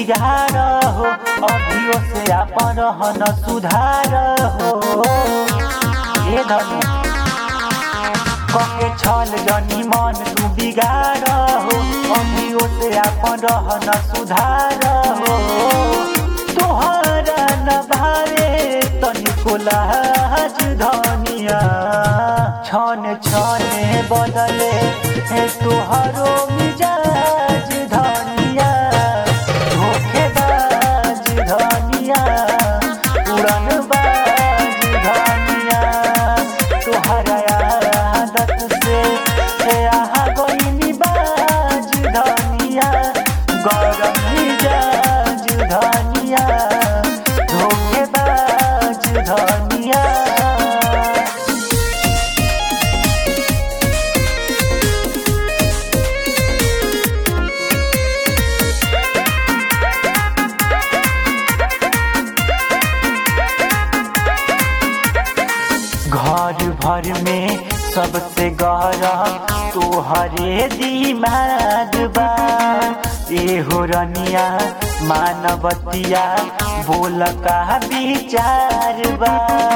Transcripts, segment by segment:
बिगाड़ हो अभियो से अपन रहन सुधार हो ए धनी कके छल जनी मन तू बिगाड़ हो अभियो से अपन रहन सुधार हो तोहरा न भारे तनिको लाज धनिया छन छने बदले हे तोहरो मिजाज धनिया धोखेबाज धनिया उड़न बाज धनिया तोहरा आदत से हे आहा गईनी बाज धनिया गरम मिजाज धनिया धोखेबाज धनिया घर भर में सबसे गहरा तोहरे दिमाग बा ए हो रनिया मानवतिया बोल का विचार बा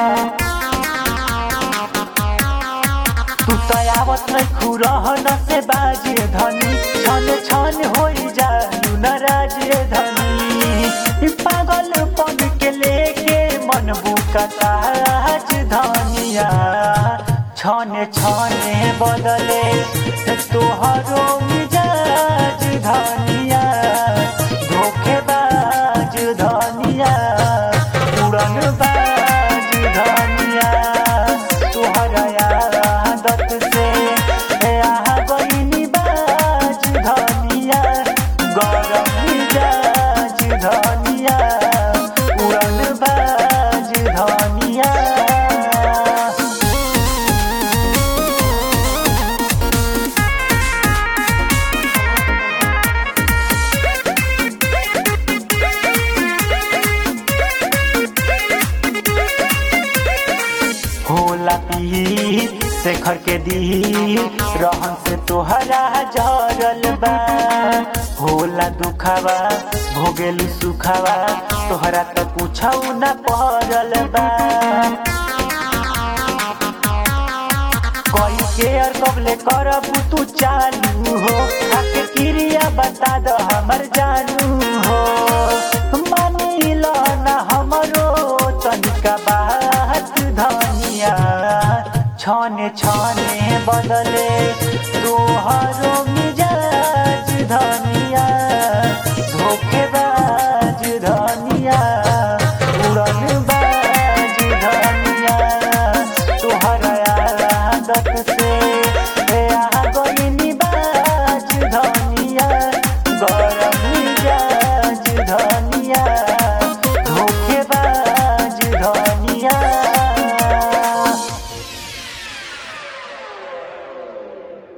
तू तो आवत नहीं खुरहन से बाजे धनी छन छन हो जालू नाराज धनी पागल पन के लेके मन बुकताज धनिया छने छने बदले तोहरो मिजाज धनिया धोखेबाज धनिया उड़न बाज धनिया तोहरा आदत से आहा गईनी बाज धनिया गरम मिजाज धनिया उड़न बाज धनिया होला पी शेखर के दी रहन से तोहरा जरल बा होला दुखावा भोगेलू सुखावा तोहरा तो पूछौ न पड़ल बा कोई केयर कबले करब तू चालू हो आके क्रिया बता दो हमर जानू हो